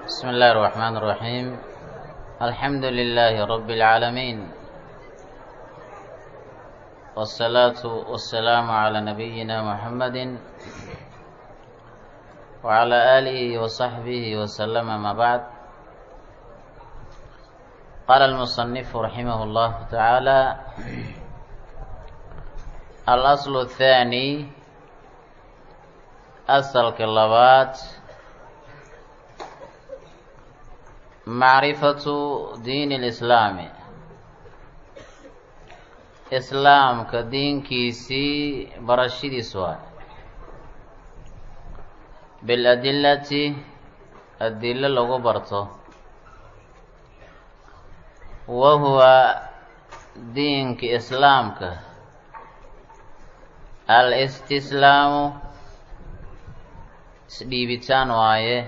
بسم الله الرحمن الرحيم الحمد لله رب العالمين والصلاة والسلام على نبينا محمد وعلى آله وصحبه وسلم ما بعد قال المصنف رحمه الله تعالى الأصل الثاني أصل كاللبات معرفة دين الإسلام إسلام كدين كيسي برشيد سواء بالأدلة الدلة لغو برطو وهو دينك إسلامك الاستسلام dhiibitaan waaye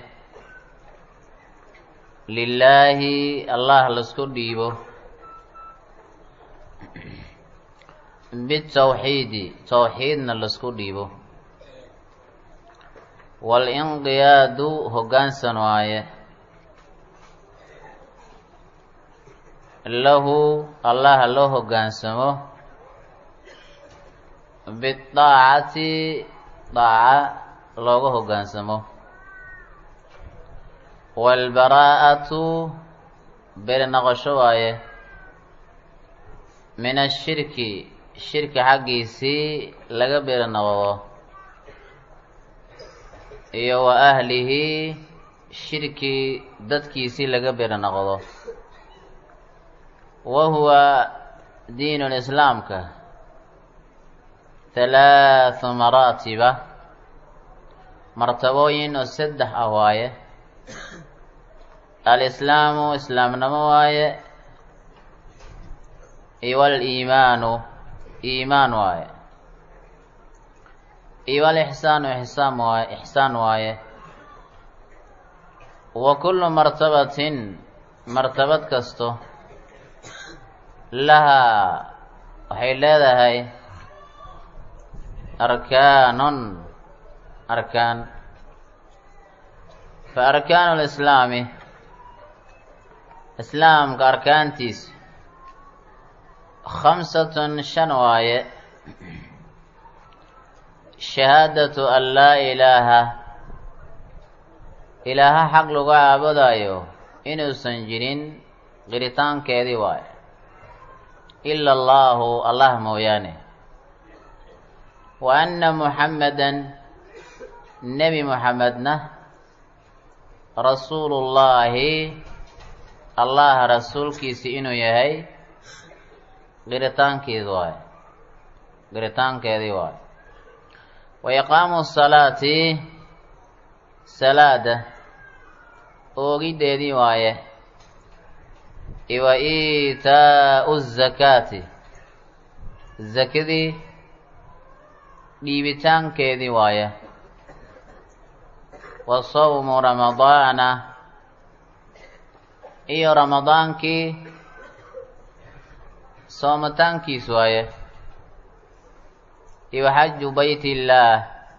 lilaahi allah laisku dhiibo bitawxiidi tawxiidna laisku dhiibo walinqiyaadu hoggaansan waaye lahu allaha loo hoggaansamo bidaacati daaca looga hoggaansamo waalbaraa'atu beri noqosho waaye min ashirki shirki xaggiisii laga beri noqdo iyo wa ahlihi shirki dadkiisii laga beri noqdo wa huwa diinul islaamka halaathu maraatiba martabooyin oo saddex ah waaye alislaamu islaamnimo waaye iyo waliimaanu iimaan waaye iyo walixsaanu ixsaan waaye ixsaan waaye wa kullu martabatin martabad kasto lahaa waxay leedahay arkaanun arkaan fa arkaanu lislaami islaamka arkaantiisa khamsatun shan waaye shahaadatu an laa ilaaha ilaaha xaq lagu caabudayo inuusan jirin qiritaankeedii waaye ila allaahu allah mooyaane wa anna muxammadan nebi muxamedna rasuulullaahi allah rasuulkiisi inuu yahay qiritaankeedi waaye qiritaankeedii waaye wa iqaamu salaati salaada oogiddeedii waaye iwa iitaa'u zakaati zakadii dhiibitaankeedii waaye wa sawmu ramadaana iyo ramadaankii soomitaankiis waaye iyo xaju bayt illaah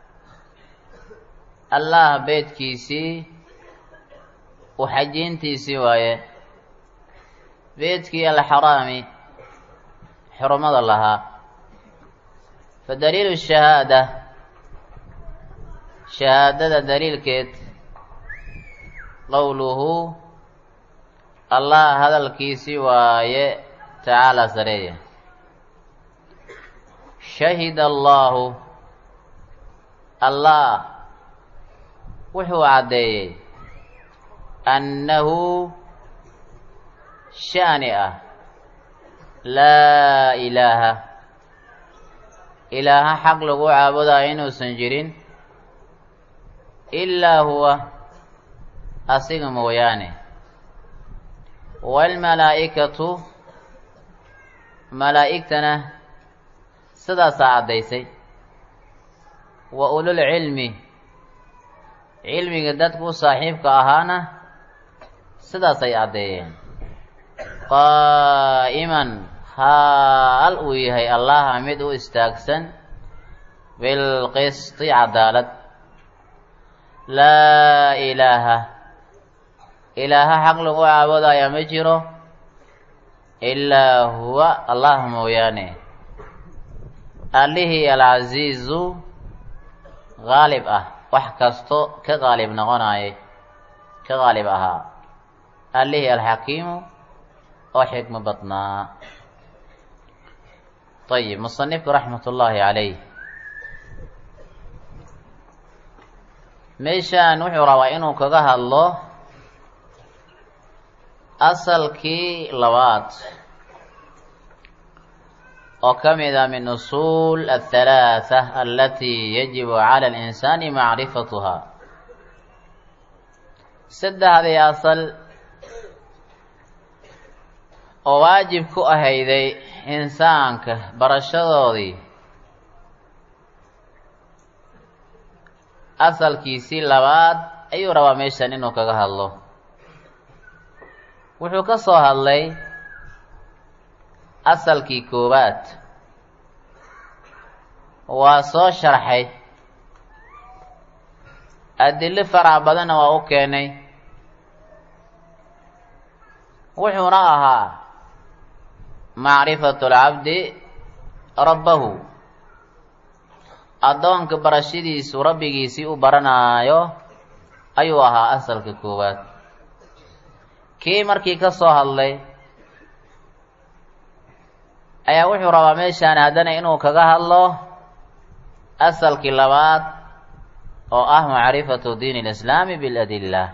allah beedkiisii u xajiintiisii waaye beedkii alxaraami xurumada lahaa fa daliilu shahaada shahaadada daliilkeed qowluhu allah hadalkiisii waaye tacaala sareeya shahida allaahu allah wuxuu caddeeyey annahu sha'ni ah laa ilaaha ilaaha xaq lagu caabudayo inuusan jirin ilaa huwa asiga mooyaane waalmalaa'ikatu malaa'igtana sidaasaa caddaysay wa ulul cilmi cilmiga dadku u saaxiibka ahaana sidaasay caddeeyeen qaa'iman haal uu yahay allaha mid u istaagsan bilqisti cadaalad laa ilaaha ilaaha xaq lagu caabudaya ma jiro ilaa huwa allah mooyaane allihii alcasiizu qaalib ah wax kasto ka qaalib noqonayay ka qaalib ahaa allihii alxakiimu oo xikmo badnaa ayib musanifku raxmat ullaahi calayh meeshaan wuxuu rabaa inuu kaga hadlo asalkii labaad oo ka mid a min usuul athalaatha alatii yajibu cala alinsaani macrifatuhaa saddexdii asal oo waajib ku ahayday insaanka barashadoodii asalkiisii labaad ayuu rabaa meeshan inuu kaga hadlo wuxuu ka soo hadlay asalkii koowaad waa soo sharxay adilo farac badanna waa u keenay wuxuuna ahaa macrifatu lcabdi rabbahu addoonka barashadiisu rabbigiisii u baranaayo ayuu ahaa asalka koowaad kii markii ka soo hadlay ayaa wuxuu rabaa meeshaan haddana inuu kaga hadlo asalkii labaad oo ah macrifatu diin alislaami biladilla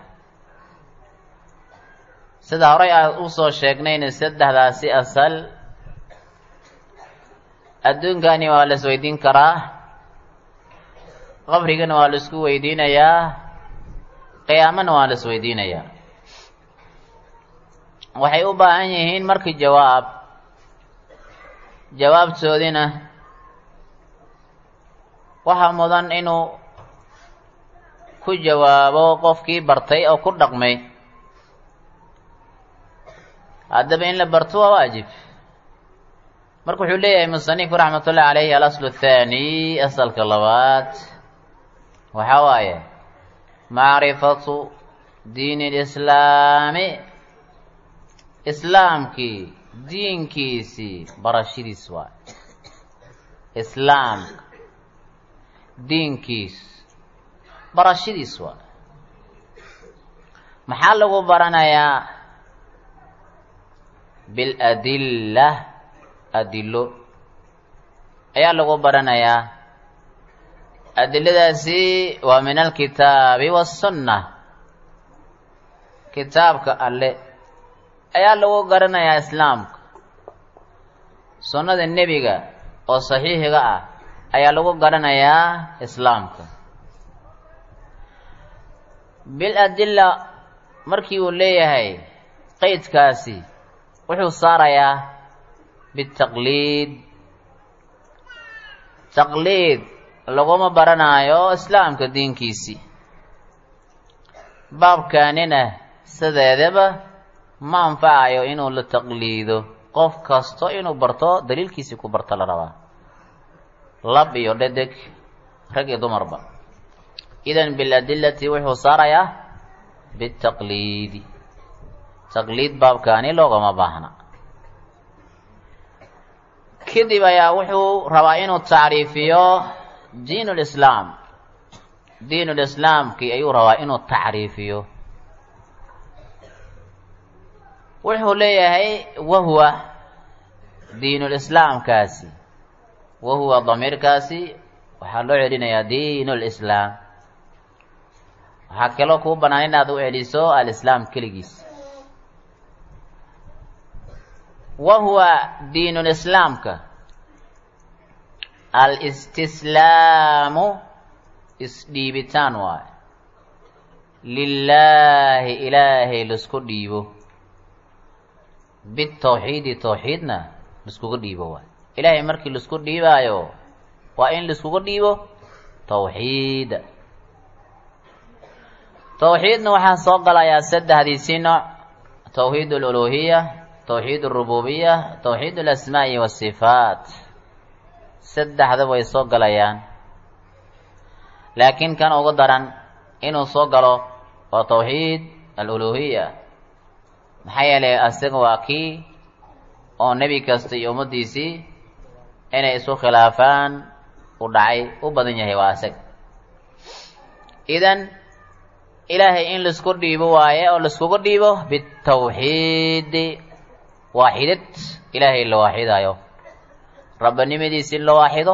sida horey aan usoo sheegnayna saddexdaasi asal adduunkani waa la isweydiin karaa qabrigana waa la isku weydiinayaa qiyaamana waa la isweydiinayaa waxay u baahan yihiin markii jawaab jawaabtoodina waxaa mudan inuu ku jawaabo qofkii bartay oo ku dhaqmay haddaba in la barto waa waajib marka wuxuu leeyahay musanifku raxmatullahi calayhi alaslu athaani asalka labaad waxaa waaye macrifatu diin lislaami islaamkii diinkiisii barashadiis waay islaamka diinkiis barashadiis waay maxaa lagu baranayaa biladilla adilo ayaa lagu baranayaa adiladaasi waa min alkitaabi wasunna kitaabka alle ayaa lagu garanayaa islaamka sunnada nebiga oo saxiixiga ah ayaa lagu garanayaa islaamka bil adilla markii uu leeyahay qeydkaasi wuxuu saarayaa bitaqliid taqliid laguma baranaayo islaamka diinkiisii baabkaanina sideedaba ma anfacayo inuu la taqliido qof kasto inuu barto daliilkiisii ku barto la rabaa lab iyo dhedeg rag iyo dumarba idan biladillati wuxuu saarayaa bitaqliidi taqliid baabkaani loogama baahna kadib ayaa wuxuu rabaa inuu tacriifiyo diin lislaam diin lislaamkii ayuu rabaa inuu tacriifiyo wuxuu leeyahay wahuwa diinulislaamkaasi wahuwa damiirkaasi waxaa loo celinayaa diin lislaam waxaa kaloo kuu bannaan inaad u celiso alislaam keligiis wahuwa diinulislaamka alistislaamu isdhiibitaan waayo lilaahi ilaahay laisku dhiibo bitawxiidi tawxiidna laiskuga dhiibo waay ilaahay markii laisku dhiibaayo waa in laiskuga dhiibo tawxiida tawxiidna waxaa soo galayaa saddexdiisii nooc tawxiid aluluhiya tawxiid alrububiya tawxiid alasmaa'i wasifaat saddexda way soo galayaan laakiin kan ugu daran inuu soo galo waa tawxiid aluluhiya maxaa yeelay asaga waa kii oo nebi kasta iyo ummaddiisii inay isu khilaafaan u dhacay u badan yahay waa asaga idan ilaahay in laisku dhiibo waaye oo laiskugu dhiibo bitawxiidi waaxidad ilaahay la waaxidayo rabbanimadiisi in la waaxido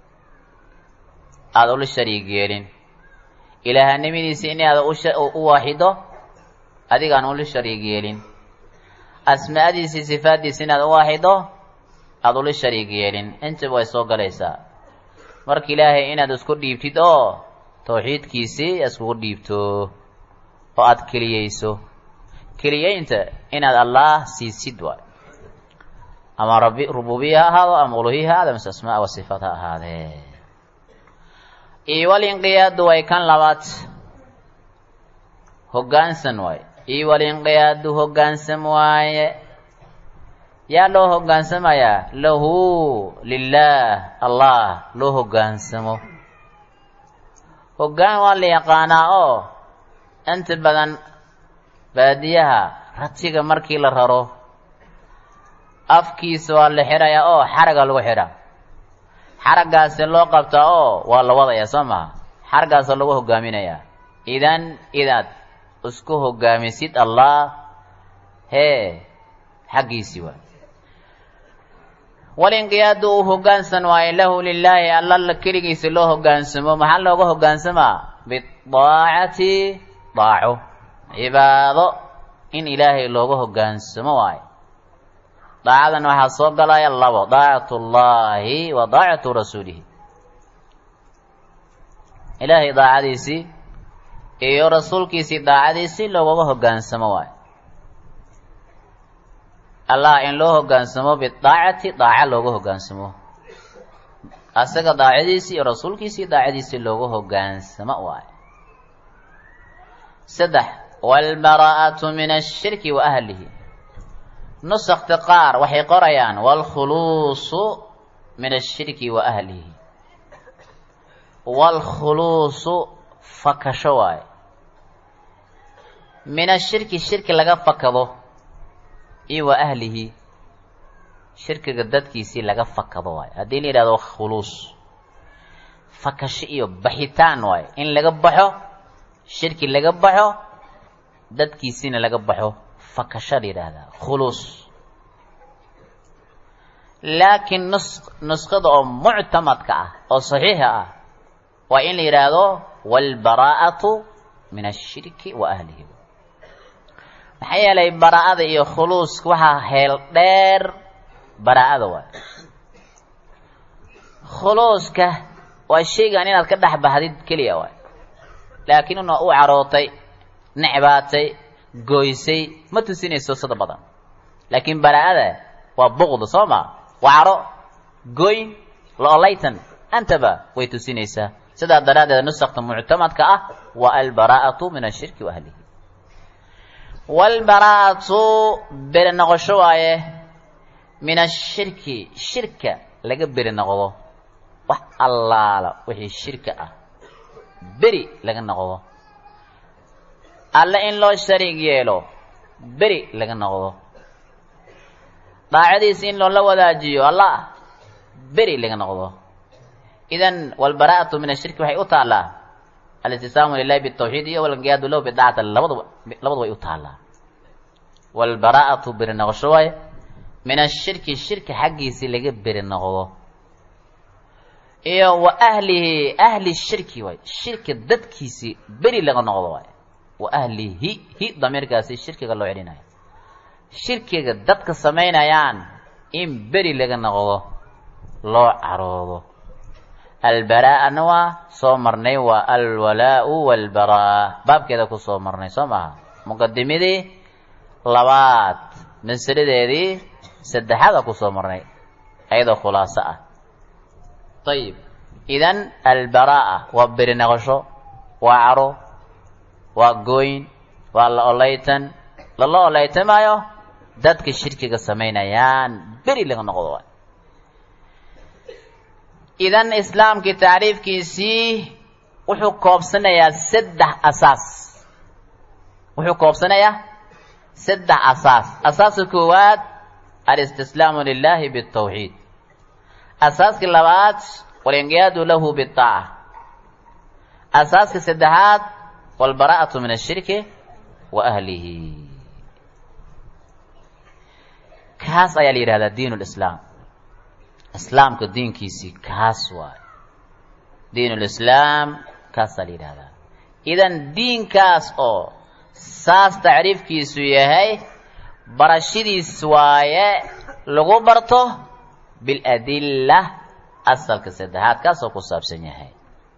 aada ula shariig yeelin ilaahanimadiisi in aada u waaxido adigaan ula shariig yeelin asmaadiisi sifaaddiisi inaad u waaxido aada ula shariig yeelin intaba way soo galaysaa marka ilaahay inaad isku dhiibtid oo tawxiidkiisii iskugu dhiibto oo aada keliyeyso keliyeynta inaad allah siisid waay ama rabi rububiya ha ahaado ama uluhiya ha ahaado mise asmaa wa sifaat ha ahaadee iyo walinqiyaadu way kan labaad hoggaansan waaye iyo walinqiyaadu hoggaansan waaye yaa loo hoggaansamayaa lahu lilaah allah loo hoggaansamo hoggaan waa la yaqaanaa oo inta badan baadiyaha ratiga markii la raro afkiisa waa la xidhayaa oo xaraga lagu xidhaa xaraggaasi loo qabtaa oo waa la wadayaa soo maha xaraggaasa lagu hogaaminayaa idan inaad isku hogaamisid allah hee xaggiisii waay walinqiyaadu uu hoggaansan waayo lahu lilaahi alla keligiisa loo hoggaansamo maxaa looga hoggaansamaa bidaacati daaco cibaado in ilaahay looga hoggaansamo waayo daacadan waxaa soo galaya labo daacatu llahi wa daacatu rasuulihi ilaahay daacadiisii iyo rasuulkiisii daacadiisii loogaga hoggaansamo waayo allah in loo hoggaansamo bidaacati daaca looga hoggaansamo asaga daacadiisii iyo rasuulkiisii daacadiisii looga hoggaansamo waayo saddex waalbaraa'atu min ashirki wa ahlihi nusakta qaar waxay qorayaan waalkhuluusu min ashirki wa ahlihi waalkhuluusu fakasho waayo min ashirki shirki laga fakado iyo wa ahlihi shirkiga dadkiisii laga fakado waayo haddii la yidhahdo khuluus fakasho iyo baxitaan waayo in laga baxo shirki laga baxo dadkiisiina laga baxo fakasho la yidhaahdaa khuluus laakiin nus nusqada oo muctamadka ah oo saxiixa ah waa in la yidhaahdo waalbaraa'atu min ashirki wa ahlihi maxaa yeelay baraa'ada iyo khuluuska waxaa heel dheer baraa'ada waay khuluuska waa shaygan inaad ka dhex baxdid keliya waay laakiin una u carootay necbaatay goysay ma tusinayso sida badan laakiin baraa'ada waa buqda soo ma waa caro goyn loolaytan antaba way tusinaysaa sidaa daraaddeed nusakta muctamadka ah waa albaraa'atu min ashirki wa ahlihi waalbaraa'atu beri noqosho waaye min ashirki shirka laga beri noqdo wax allaala wixii shirka ah beri laga noqdo alle in loo shariig yeelo beri laga noqdo daacadiisa in loola wadaajiyo allah beri laga noqdo idan waalbaraa'atu min ashirki waxay u taallaa alistisaamu lilahi bitawxiid iyo walqiyaadu lahu bidaacata labadaba labadu way u taallaa waalbaraa'atu beri noqosho waaye min ashirki shirki xaggiisii laga beri noqdo iyo wa ahlihi ahli shirki waay shirki dadkiisii beri laga noqdo waay wa ahlihi hi damiirkaasi shirkiga loo celinayo shirkiga dadka samaynayaan in beri laga noqdo loo caroodo albaraa'ana waa soo marnay waa alwalaau walbaraa baabkeeda ku soo marnay soo maaha muqadimadii labaad masaladeedii saddexaada ku soo marnay ayadoo khulaaso ah ayib idan albaraa'a waa beri noqosho waa caro waa gooyn waa la olaytan lala olaytamaayo dadka shirkiga samaynayaan beri laga noqdo waay idan islaamkii tacriifkiisii wuxuu koobsanayaa saddex asaas wuxuu koobsanayaa saddex asaas asaaska koowaad alistislaamu lilahi bitawxiid asaaska labaad walinqiyaadu lahu bitaaca asaaska saddexaad walbaraa'atu min ashirki wa ahlihi kaas ayaa la yidhahdaa diin lislaam islaamka diinkiisii kaas waayo diin lislaam kaasaa la yidhahdaa idan diinkaas oo saas tacriifkiisu yahay barashadiis waaye lagu barto biladilla asalka saddexaad kaasoo ku saabsan yahay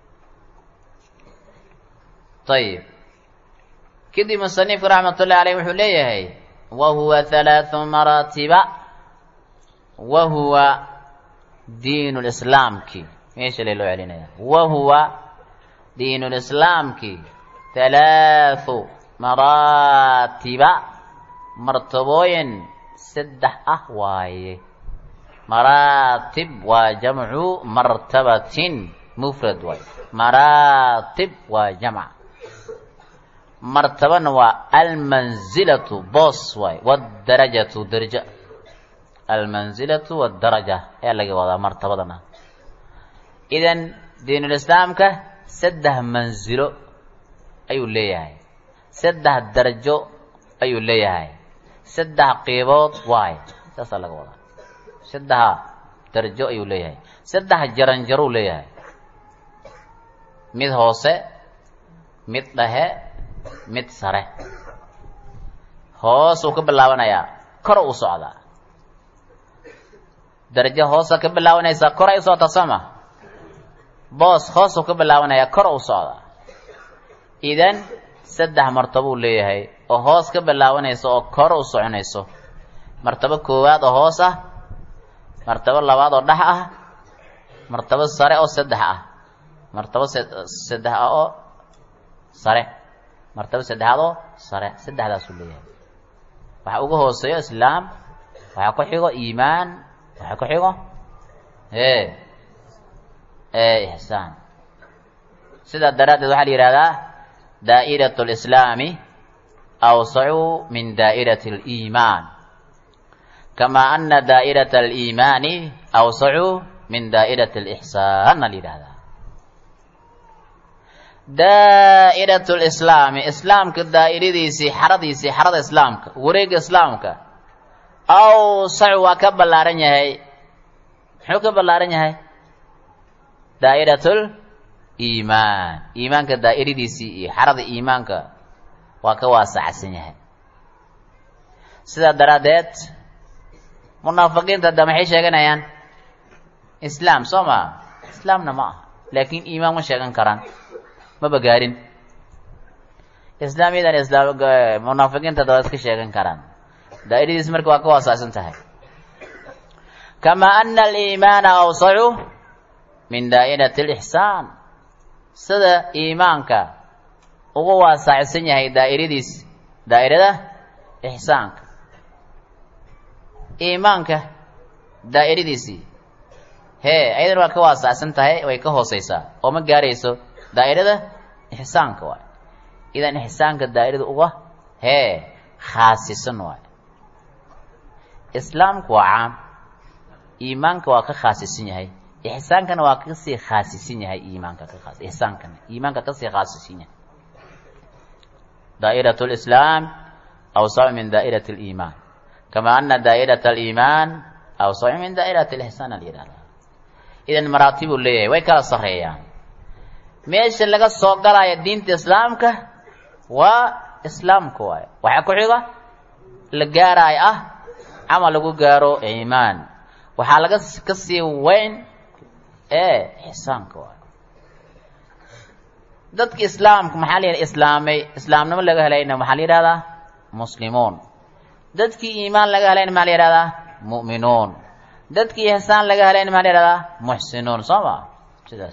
ayib kadib musanifku raxmat ullahi aleyh wuxuu leeyahay wa huwa halaathu maraatiba wa huwa diin lislaamki meesha le loo celinaya wa huwa diin lislaamki halaathu maraatiba martabooyin saddex ah waaye maraatib waa jamcu martabatin mufrad waaye maraatib waa jamc martabana waa almanzilatu boos waaye wdarajatu darja almanzilatu wadaraja ayaa laga wadaa martabadana idan diinulislaamka saddex manzilo ayuu leeyahay saddex darajo ayuu leeyahay saddex qiibood waay saasaa laga wadaa saddexa darajo ayuu leeyahay saddex jaranjaruu leeyahay mid hoose mid dhexe mid sare hoosuu ka bilaabanayaa kor u socdaa darajo hoosa ka bilaabanaysaa kor ay u socotaa sooma boos hoosuu ka bilaabanayaa kor u socdaa idan saddex martabuu leeyahay oo hoos ka bilaabanayso oo kor u soconayso martabo koowaad oo hoos ah martabo labaad oo dhex ah martabo sare oo saddex ah martabo saddex ah oo sare martabo saddexaad oo sare saddexdaasuu leeyahay waxa uga hooseeyo islaam waxaa ku xigo iimaan waxaa ku xigo e e ixsaan sidaa daraaddeed waxaa la yidhahdaa daa'irat lislaami awsacu min daa'irati aliimaan kama ana daa'irata aliimaani awsacu min daa'irati alixsaanna la yidhahdaa daa'irat lislaami islaamka daa'iradiisii xaradiisii xarada islaamka wareega islaamka awsacu waa ka ballaaran yahay muxuu ka ballaaran yahay daa'iratul iimaan iimaanka daa'iradiisii iyo xarada iimaanka waa ka waasacsan yahay sidaa daraaddeed munaafiqiinta hadda maxay sheeganayaan islaam soo maa islaamna ma aha laakiin iimaan ma sheegan karaan maba gaarin islaamiyadan islaam munaafiqiinta hadda waa iska sheegan karaan daa'iradiisi marka waa ka waasacsan tahay kama ana aliimaana awsacu min daa'irati alixsaan sida iimaanka uga waasacsan yahay daa'iradiis daa'irada ixsaanka iimaanka daa'iradiisii hee ayadana waa ka waasacsan tahay way ka hooseysaa oo ma gaarayso daa'irada ixsaanka waay idan ixsaanka daa'irada uga hee khaasisan waay islaamku waa caam iimaanka waa ka khaasisan yahay ixsaankana waa kasii khaasisan yahay iimaanka ka khaas ixsaankana iimaanka kasii khaasisan yahay daa'irat lislaam awsacu min daa'irati aliimaan kama ana daa'irata aliimaan awsacu min daa'irati alixsaan la yidhahdaa idan maraatibuu leeyahay way kala sarreeyaan meesha laga soo galaya diinta islaamka waa islaamka waay waxaa ku xiga la gaaraayo ah camal lagu gaaro iimaan waxaa laga ka sii weyn ee ixsaanka waay dadka islaamka maxaa la yidhaha islaamay islaamnimo laga helayna maxaa la yidhahdaa muslimuun dadkii iimaan laga helayna maxaa la yidhahdaa mu'minuun dadkii ixsaan laga helayna maxaa la yidhahdaa muxsinuun soo ma sidaas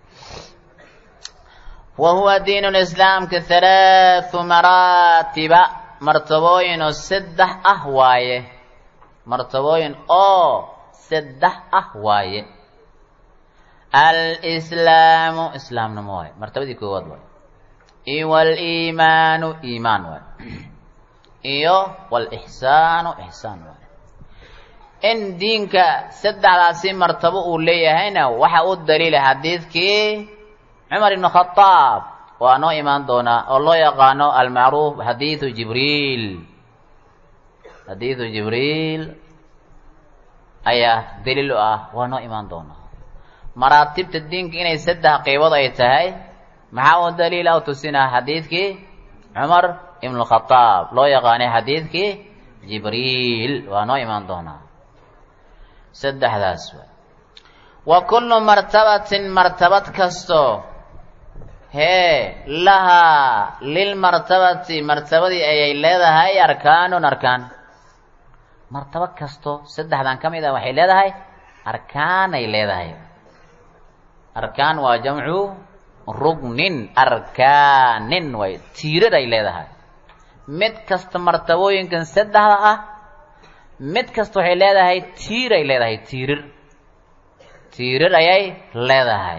wa huwa diin lislaamka halaathu maraatiba martabooyin oo saddex ah waaye martabooyin oo saddex ah waaye alslaamu islaamnimo waaye martabadii koowaad waaye iyo waliimaanu iimaan waay iyo walixsaanu ixsaan waay in diinka saddexdaasi martabo uu leeyahayna waxa u daliila xadiidkii cumar ibnu khadaab waa noo imaan doonaa oo loo yaqaano almacruuf xadiidu jibriil xadiidu jibriil ayaa daliil u ah waa noo imaan doonaa maraatibta diinka inay saddex qeybood ay tahay maxaa u daliila u tusinaa xadiidkii cumar ibnu khadaab loo yaqaanay xadiidkii jibriil waa noo imaan doonaa saddexdaas waay wa kullu martabatin martabad kasto hee lahaa lilmartabati martabadii ayay leedahay arkaanun arkaan martabo kasto saddexdan ka mid ah waxay leedahay arkaanay leedahay arkaan waa jamcu rugnin arkaanin way tiirar ay leedahay mid kasta martabooyinkan saddexda ah mid kasta waxay leedahay tiir ay leedahay tiirar tiirar ayay leedahay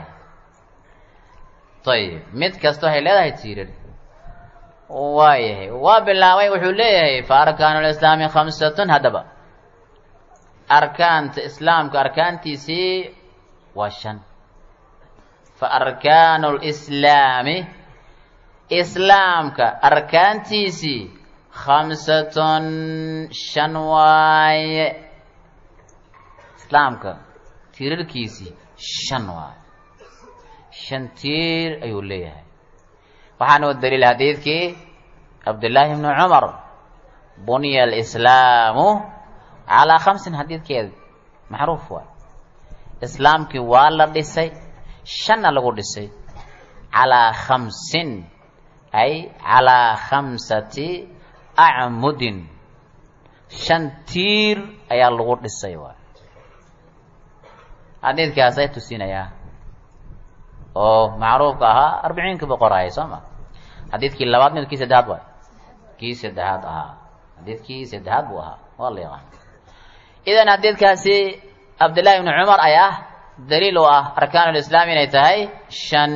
ayib mid kasta waxay leedahay tiirar waayahay waa bilaabay wuxuu leeyahay fa arkaanu lislaami khamsatun haddaba arkaanta islaamka arkaantiisii waa shan fa arkaanu lislaami islaamka arkaantiisii khamsatun shan waaye islaamka tiirarkiisii shan waaye shan tiir ayuu leeyahay waxaana u daliil xadiidkii cabdillaahi bni cumar buniya alislaamu calaa khamsin xadiidkeeda macruuf waay islaamkii waa la dhisay shanna lagu dhisay calaa khamsin ay calaa khamsati acmudin shan tiir ayaa lagu dhisay waay xadiidkaasay tusinayaa oo macruufka ahaa arbiciinka boqoraaya soo ma xadiidkii labaad mid kii saddexaad waay kii saddexaad ahaa xadiidkii saddexaad buu ahaa waa la yaqaan idan xadiidkaasi cabdillahi ibni cumar ayaa daliil u ah arkaan lislaam inay tahay shan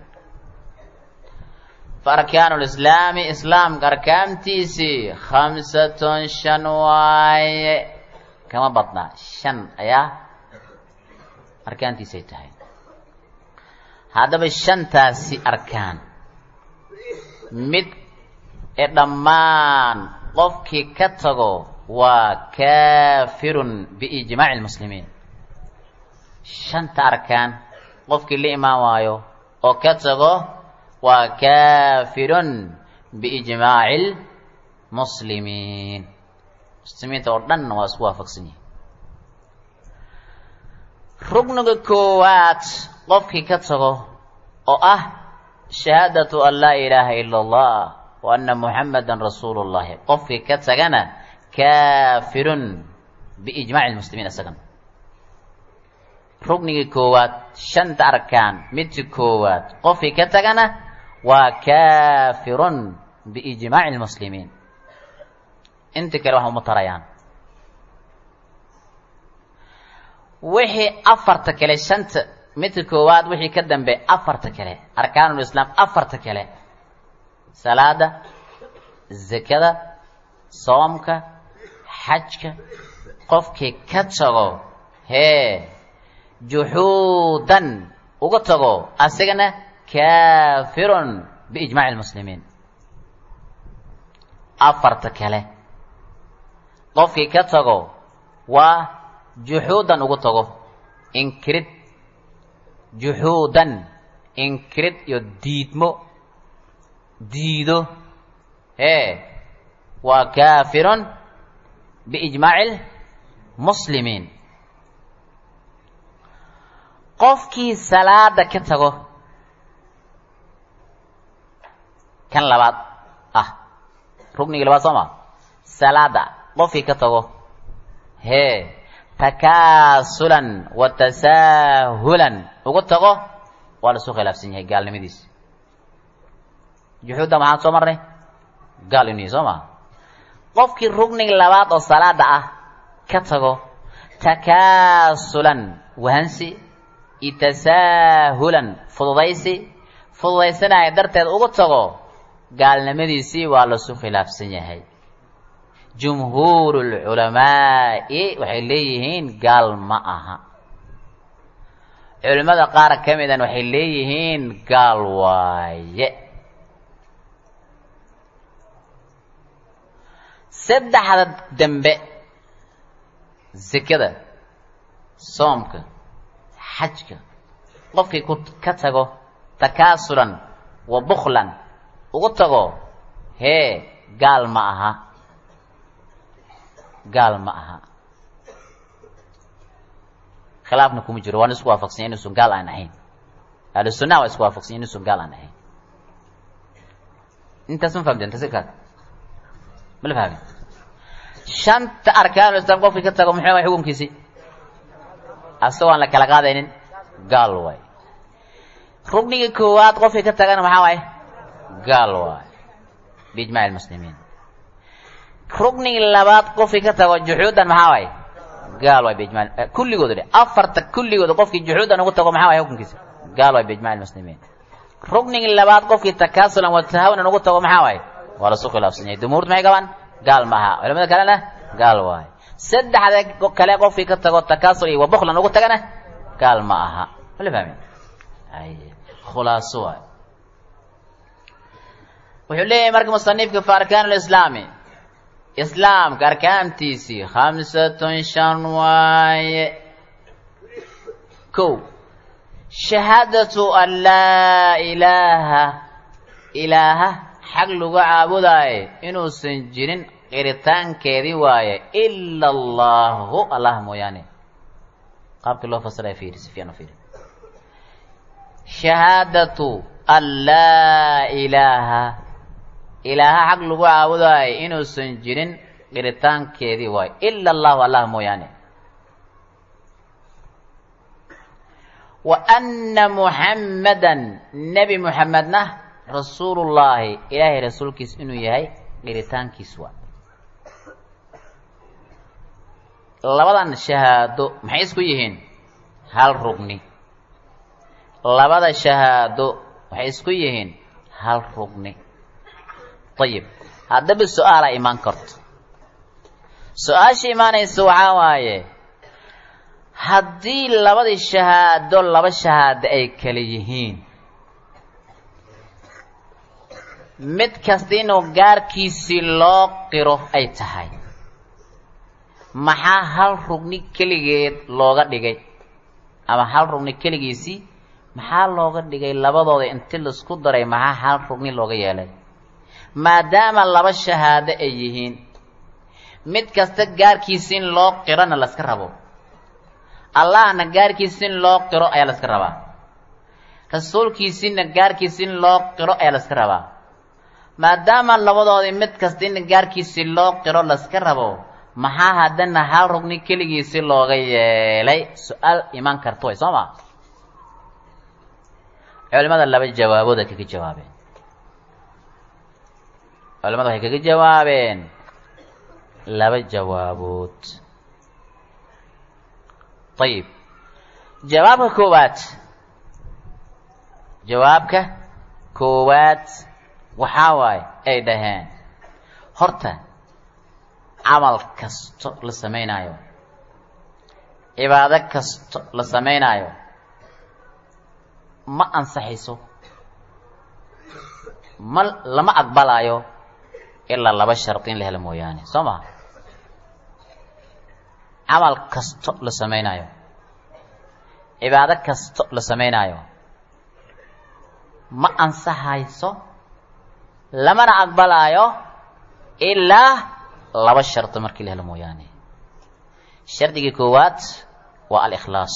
fa arkaanu lislaami islaamka arkaantiisii khamsatun shan waaye kama badnaa shan ayaa arkaantiisay tahay haddaba shantaasi arkaan mid ee dhammaan qofkii ka tago waa kaafirun biijmaaci lmuslimiin shanta arkaan qofkii la imaan waayo oo ka tago waa kaafirun biijmaaci lmuslimiin muslimiinta oo dhanna waa isku waafaqsan yihin rugniga koowaad qofkii ka tago oo ah shahaadatu an laa ilaaha ila allah wa anna muxamadan rasuulu llahi qofkii ka tagana kaafirun biijmaaci lmuslimiin isagana rugnigii koowaad shanta arkaan midka koowaad qofkii ka tagana waa kaafirun biijmaaci lmuslimiin inta kale wax uma tarayaan wixii afarta kale shanta midka koowaad wixii ka dambe afarta kale arkaanulislaam afarta kale salaada zakada soomka xajka qofkii ka tago hee juxuudan uga tago asagana kaafirun biijmaaci lmuslimiin afarta kale qofkii ka tago waa juxuudan ugu tago inkirid juxuudan inkirid iyo diidmo diido hee waa kaafirun biijmaaci lmuslimiin qofkii salaada ka tago kan labaad ah rugnigii labaad soo ma salaada qofkii ka tago hee takaasulan wa tasaahulan ugu tago waa la isu khilaafsan yahay gaalnimadiisi juxuudda maxaan soo marnay gaal inuu yahy soo maa qofkii rugniga labaad oo salaada ah ka tago takaasulan wahansi iyo tasaahulan fududaysi fududaysanaya darteed ugu tago gaalnimadiisii waa lasu khilaafsan yahay jumhuuru lculamaa'i waxay leeyihiin gaal ma aha culimmada qaar ka midan waxay leeyihiin gaal waaye saddexda dembe sekada soomka xajka qofkii ku ka tago takaasulan wa bukhlan ugu tago hee gaal ma aha gaal ma aha khilaafna kuma jiro waana isku waafaqsanya inuusan gaal aan ahayn ahlu sunnaha waa isku waafaqsanya inuusan gaal aan ahayn intaas ma fahamteen tasirkaas ma la fahmin shanta arkaanul islam qofkii ka tago muxuu waay xukunkiisii asagoo aan la kala qaadaynin gaal waay rugniga koowaad qofkii ka tagana maxaa waaye gaal waay biijmac lmuslimiin rugniga labaad qofkii ka tago juxuudan maxaa waaye gaal waay biijma kulligooda dhe afarta kulligooda qofkii juxuudan ugu tago maxaa waay xukunkiisa gaal waay biijmac lmuslimiin rugniga labaad qofkii takaasulan wa tahawunan ugu tago maxaa waaye waa lasu khilaafsan yahay jumhuurtu maxay qabaan gaal maaha culamada kalena gaal waaye saddexda kale qofkii ka tago takaasul iyo wabuklan ugu tagana gaal ma aha mala fahmi ay khulaaso waay wuxuu leeyahay marka musanifka fa arkaan lislaami islaamka arkaantiisii khamsatun shan waaye ko shahaadatu an laa ilaaha ilaaha xag lagu caabudaayo inuusan jirin qiritaankeedii waaye ila allahu allah mooyaane qaabkii loo fasiraya fiiri si fiican u fiiri shahaadatu an laa ilaaha ilaaha xag lagu caabudaayo inuusan jirin qiritaankeedii waayo ila allahu allah mooyaane wa anna muxammadan nebi muxammedna rasuulullaahi ilaahay rasuulkiis inuu yahay qiritaankiis waa labadan shahaado maxay isku yihiin hal rugni labada shahaado waxay isku yihiin hal rugni ayib haddaba su-aalaa imaan karto su-aasha imaanaysa waxaa waaye haddii labadii shahaado laba shahaado ay kala yihiin mid kasta inuu gaarkiisii loo qiro ay tahay maxaa hal rugni keligeed looga dhigay ama hal rugni keligiisii maxaa looga dhigay labadooda inti laisku daray maxaa hal rugni looga yeelay maadaama laba shahaado ay yihiin mid kasta gaarkiisi in loo qirona laska rabo allahna gaarkiisi in loo qiro ayaa laska rabaa rasuulkiisiina gaarkiisi in loo qiro ayaa laska rabaa maadaama labadoodii mid kasta in gaarkiisi loo qiro laska rabo maxaa haddana hal rugni keligiisi looga yeelay su-aal imaan karta way soo ma culimada laba jawaabood ay kaga jawaabeen culimada waxay kaga jawaabeen laba jawaabood ayib jawaabka koowaad jawaabka koowaad waxaa waaye ay dhaheen horta camal kasto la samaynaayo cibaado kasto la samaynaayo ma ansaxayso ma lama aqbalaayo ilaa laba shardi in la helo mooyaane soo maha camal kasto la samaynaayo cibaado kasto la samaynaayo ma ansaxayso lamana aqbalaayo ilaa laba shardi markii la helo mooyaane shardigii koowaad waa alikhlaas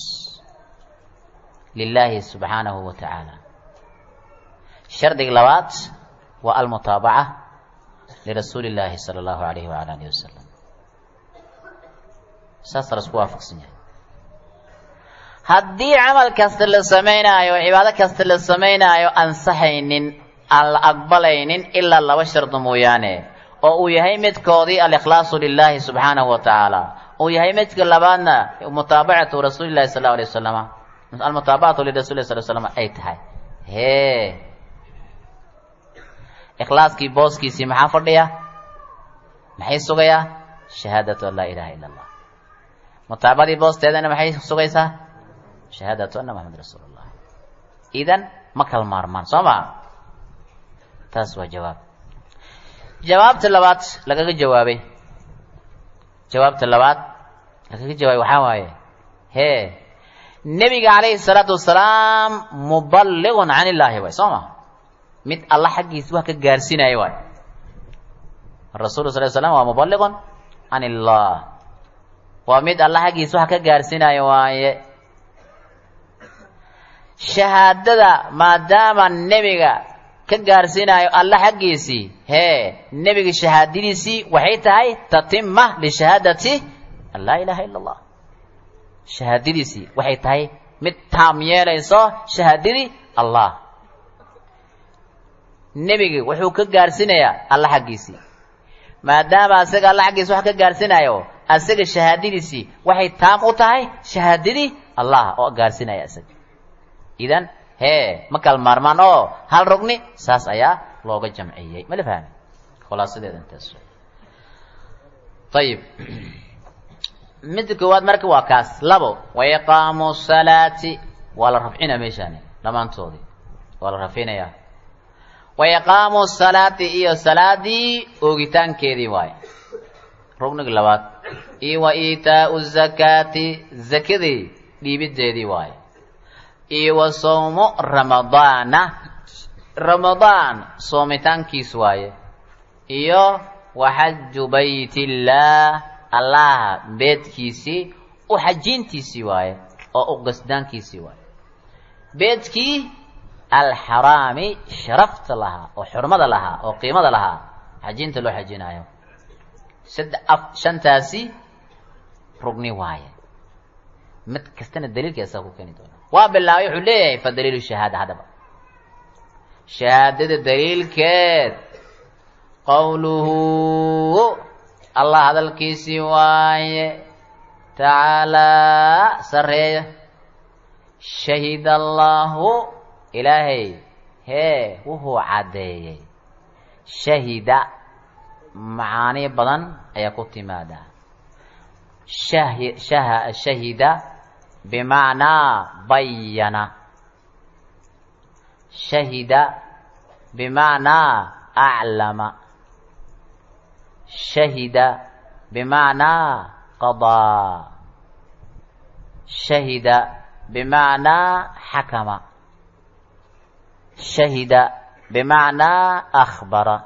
lilaahi subxaanahu wa tacaala shardiga labaad waa almutaabaca lirasuuli illaahi sala allahu alayhi wala alihi wasalam saasa la isku waafaqsan yahay haddii camal kasta la samaynaayo cibaado kasta la samaynaayo ansaxaynin aan la aqbalaynin ilaa laba shardi mooyaane oo uu yahay midkoodii alikhlaasu lilaahi subxaanahu wa tacaala uu yahay midka labaadna mutaabacatu rasuuli llahi sal allahu alay wasalama almutaabacatu lirasuli lah sal slama ay tahay hee ikhlaaskii booskiisii maxaa fadhiya maxay sugayaa shahaadatu an laa ilaha ila allah mutaabadii boosteedana maxay sugaysaa shahaadatu anna maxamed rasuul allah idan ma kala maarmaan soo maa taas waa jawaab jawaabta labaad lagaga jawaabay jawaabta labaad lagaga jawaabay waxaa waaye hee nebiga calayhi salaatu wasalaam muballigun can illaahi waay soo ma mid alla xaggiisa wax ka gaarsiinaya waay rasuulu sal slam waa muballigun can illah waa mid alla xaggiisa wax ka gaarsiinaya waaye shahaadada maadaama nebiga ka gaarsiinayo alla xaggiisii hee nebiga shahaadadiisii waxay tahay tatima lishahaadati an laa ilaha ila allah shahaadadiisii waxay tahay mid taam yeelayso shahaadadii allah nebiga wuxuu ka gaarsiinayaa alla xaggiisii maadaama asaga alla xaggiisa wax ka gaarsiinayo asaga shahaadadiisii waxay taam u tahay shahaadadii allah oo gaarsiinaya asaga idan hee ma kala maarmaan oo hal rugni saas ayaa looga jamciyey ma la fahmi khulaasadeeda intaas ayib midda koowaad marka waa kaas labo waiqaamu salaati waa la rafcinaa meeshaani dhammaantoodii waa la rafcinayaa waiqaamu salaati iyo salaadii oogitaankeedii waaye rugniga labaad iyo wa iitaau zakaati zakadii dhiibiddeedii waaye iyo wa sawmu ramadaana ramadaan soomitaankiis waaye iyo wa xaju baytillaah allaha beedkiisii u xajiintiisii waaye oo u qasdaankiisii waaye beedkii alxaraami sharafta lahaa oo xurmada lahaa oo qiimada lahaa xajiinta loo xajinaayo sadde af shantaasi rugni waaye mid kastana daliilka isaga ku keeni doona waa bilaabay wuxuu leeyahay fa daliilu shahaada haddaba shahaadada daliilkeed qowluhu allah hadalkiisii waaye tacaalaa sarreeya shahida allaahu ilaahay hee wuxuu caddeeyey shahida macaani badan ayaa ku timaada shahi shaha shahida bimacnaa bayana shahida bimacnaa aclama shahida bimacnaa qadaa shahida bimacnaa xakama shahida bimacnaa akhbara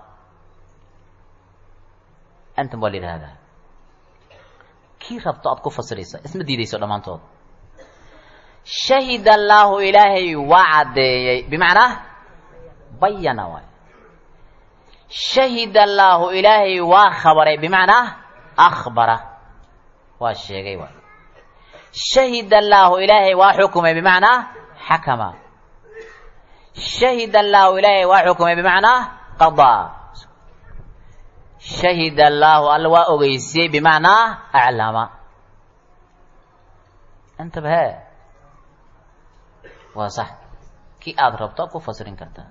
antum waa la yidhahdaa kii rabto aad ku fasiraysa isma diidayso dhammaantood shahida allaahu ilaahay waa caddeeyey bimacnaa bayana waay shahida allaahu ilaahay waa khabaray bimacnaa akhbara waa sheegay waay shahida allaahu ilaahay waa xukumay bimacnaa xakama shahida allaahu ilaahay waa xukumay bimacnaa qadaa shahida allaahu alla waa ogeysiyey bimacnaa aclama intaba hee waa sax kii aada rabto ku fasirin kartaa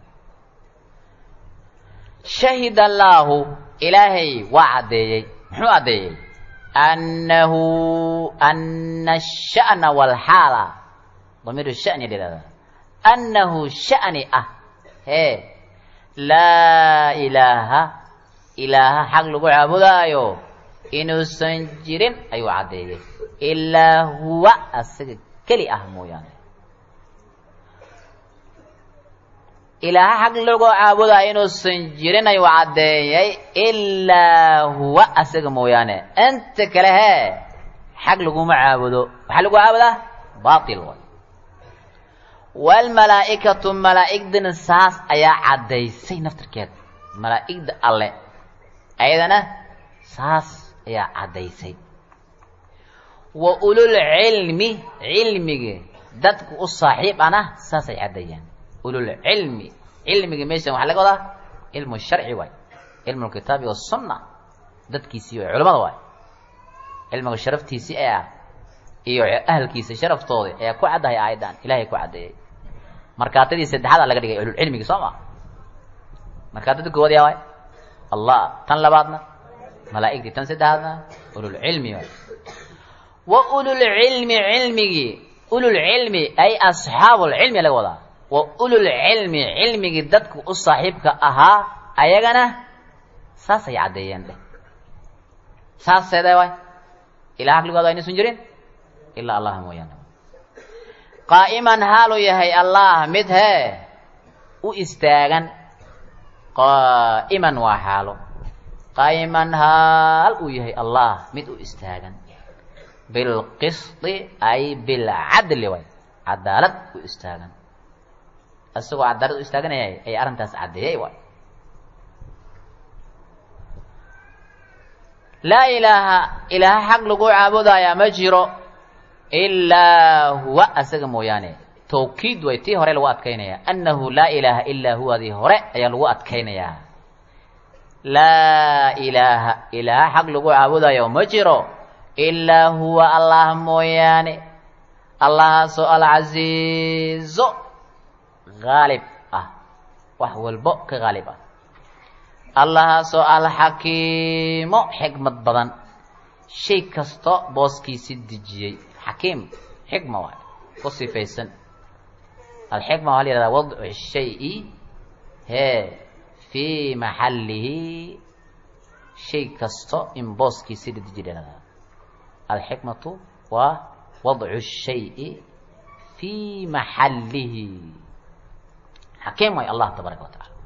shahida allaahu ilaahay waa caddeeyey muxuu caddeeyey annahu ana asha'na walxaala damiiru shani la yihahdaa annahu sha'ni ah hee laa ilaaha ilaaha xaq lagu caabudaayo inuusan jirin ayuu caddeeyey ilaa huwa asaga keli ah mooyaane ilaaha xaq lagu caabudaayo inuusan jirin ayuu caddeeyey ilaa huwa asaga mooyaane inta kale hee xaq laguma caabudo waxaa lagu caabudaa baatil way waalmalaa'ikatu malaa'igdana saas ayaa caddaysay naftirkeeda malaa'igda alle ayadana saas ayaa caddaysay wa ulul cilmi cilmiga dadka u saaxiib ana saasay caddeeyaan ulul cilmi cilmiga meeshan waxaa laga wadaa cilmu sharci waay cilmu lkitaabi wasunna dadkiisii waay culamada waay cilmiga sharaftiisii ah iyo ahalkiisa sharaftooda ayaa ku caddahay aayaddan ilahay ku caddeeyey markaatadii saddexaada laga dhigay ululcilmigi soo ma markaatada koowaad yaa waay allah tan labaadna malaa'igtii tan saddexaadna ululcilmi waay wa ululcilmi cilmigii ululcilmi ay asxaabulcilmi laga wadaa wa ululcilmi cilmigii dadku u saaxiibka ahaa ayagana saasay caddeeyeen dheh saas seedee waay ilaa haqligooda aynaysan jirin ilaa allah mooyaane qaa'iman haaluu yahay allah mid hee u istaagan qaa'iman waa xaalo qaa'iman haal uu yahay allah mid u istaagan bilqisdi ay bilcadli way cadaalad u istaagan isagoo cadaalad u istaaganayay ay arrintaas caddeeyay waay laa ilaaha ilaaha xaq lagu caabudayaa ma jiro ilaa huwa asaga mooyaane tawkiid way tii hore lagu adkaynayaa annahu laa ilaaha ilaa huwadii hore ayaa lagu adkaynayaa laa ilaaha ilaaha xaq lagu caabudayo ma jiro ilaa huwa allah mooyaane allahaasoo alcasiizo haalib ah wax walbo ka haalib ah allahaasoo alxakiimo xikmad badan shay kasto booskiisi dejiyey xakiim xikma waay ku sifaysan alxikma waxaa la yihahdaa wadcu shayi hee fii maxallihi shay kasto in booskiisi la dejiy dhahdaa alxikmatu waa wadcu shayi fii maxallihi xakiim waay allah tabaaraka wa tacala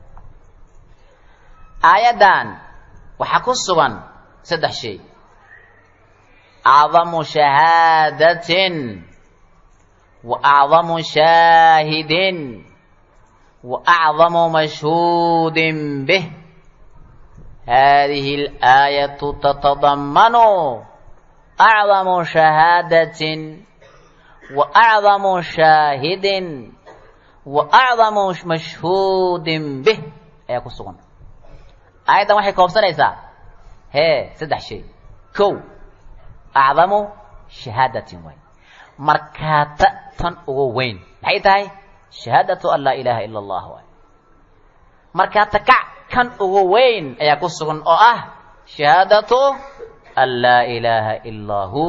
aayaddan waxaa ku sugan saddex shay acdamu shahaadatin wa acdamu shaahidin wa acdamu mashhuudin bih hadihi alaayatu tatadamanu acdamu shahaadatin wa acdamu shaahidin wa acdamu mashhuudin bih ayaa ku sugan aayaddan waxay koobsanaysaa hee saddex shay kow acdamu shahaadatin waay markaata tan ugu weyn maxay tahay shahaadatu an laa ilaaha ila allah waay markaata kac kan ugu weyn ayaa ku sugan oo ah shahaadatu an laa ilaaha ilaa hu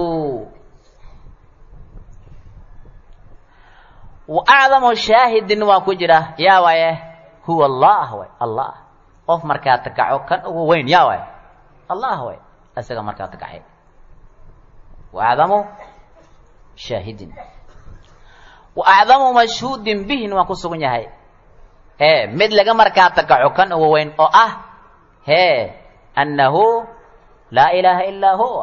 wa acdamu shaahidin waa ku jira yaa waaye huwa allah waay allah qof markaata kaco kan ugu weyn yaa waay allah waay isaga markaata kacay waacdamu shaahidin wa acdamu mashhuudin bihin waa ku sugan yahay ee mid laga markaata kaco kan ugu weyn oo ah hee annahu laa ilaaha ilaa hu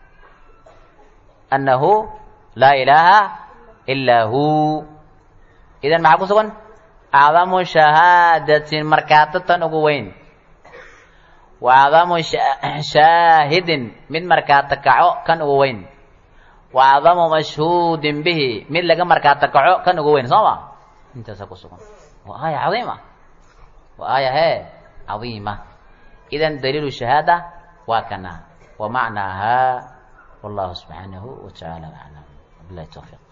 annahu laa ilaaha ilaa hu idan maxaa ku sugan acdamu shahaadatin markaata tan ugu weyn wa acdamu shaahidin mid markaata kaco kan ugu weyn wa acdamu mashhuudin bihi mid laga markaata kaco kan ugu weyn soo ma intaasa ku sugan waa aaya cadiima waa aaya hee cadiima idan daliilu shahaada waa kana wa macnaaha wallahu subxaanahu wa tacaala aclam wabilahi tawfiiq